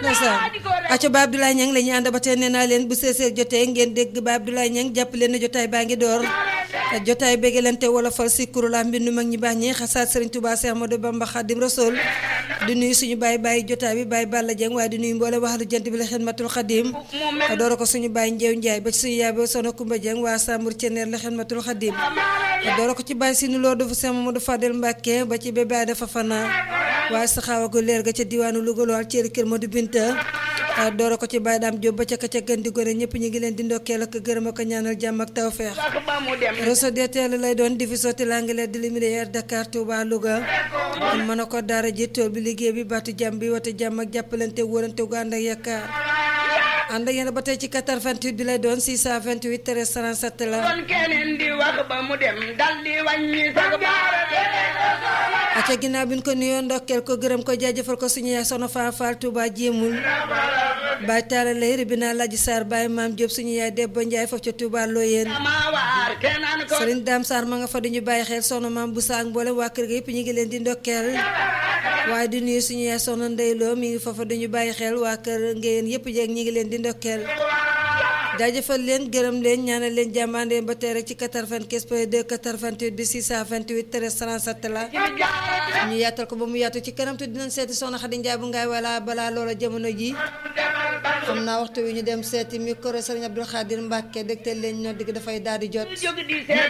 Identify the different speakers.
Speaker 1: ndeysaan aco ba Abdoulaye Niang la ñuy ànd ba tey nee naa leen bu seesee jotee ngeen dégg ba Abdoulaye Niang jàpp leen ne jotaay baa ngi door jotaay bégalante wala fal si kurula mbindu mag ñi baax ñi xasaat Serigne Touba Cheikh Ahmadou Bamba Khadim Rasoul di nuyu suñu baay baay jotaay bi baay Balla Dieng waaye di nuyu mboole waxalu jant bi la xidmatul Khadim doora ko suñu baay Njeew Njaay ba ci suñu yaay ba sono Kumba Dieng waa Sambour Ceneer la xidmatul Khadim doora ko ci baay sinu loo dafa Cheikh Mamadou Fadel Mbacke ba ci bébé dafa fana waaye saxaawa gu leer ga ca diwaanu Louga lool ceeri kër Modou Binta doora ko ci Baye Dame Diop ba ca ka ca gën di gone ñëpp ñu ngi leen di ndokkeel ak gërëm ak ñaanal jàmm ak tawfeex réseau DTL lay doon diffusion te l'anglais di lumière Dakar Touba Louga mën a ko daara ji tool bi liggéey bi baatu jàmm bi wate jàmm ak jàppalante wóorante gu ànd ak yaakaar ànd ak yéen ba tey ci 88 bi lay doon 628 13 37 la
Speaker 2: kon keneen di wax ba mu dem dal di wàññi sax
Speaker 1: aca ginnaaw bi ñu ko nuyoo ndokkeel ko gërëm ko jaajëfal ko suñu yaay sono Faa Faal Touba jéemul Baye Talla lay ribina Laji Sarr Baye Maam Diop suñu yaay Debba Ndiaye foofu ca Touba Loyeen
Speaker 2: ma waar kenaan ko
Speaker 1: Serigne Dame Sarr ma nga fa duñu bàyyi xel sono maam bu saak mboole waa kër ga yëpp ñu ngi leen di ndokkeel waaye di nuyu suñu yaay sono ndeyloo mi ngi foofa duñu bàyyi xel waa kër ngeen yëpp jeeg ñi ngi leen di ndokkeel jaajëfal leen gërëm leen ñaanal leen jàmmandeen ba tey rek ci 95 point 2 88 bi 628 13 37 la ñu yaatal ko ba mu yaatu ci kanam te dinañ seeti soxna Xadi Njaay bu ngaay wala balaa loola jamono ji xam naa waxtu wi ñu dem seeti micro Sëriñ Abdou Khadir Mbacke dégtal leen ñoo digg dafay daal di jot
Speaker 2: jóg di seet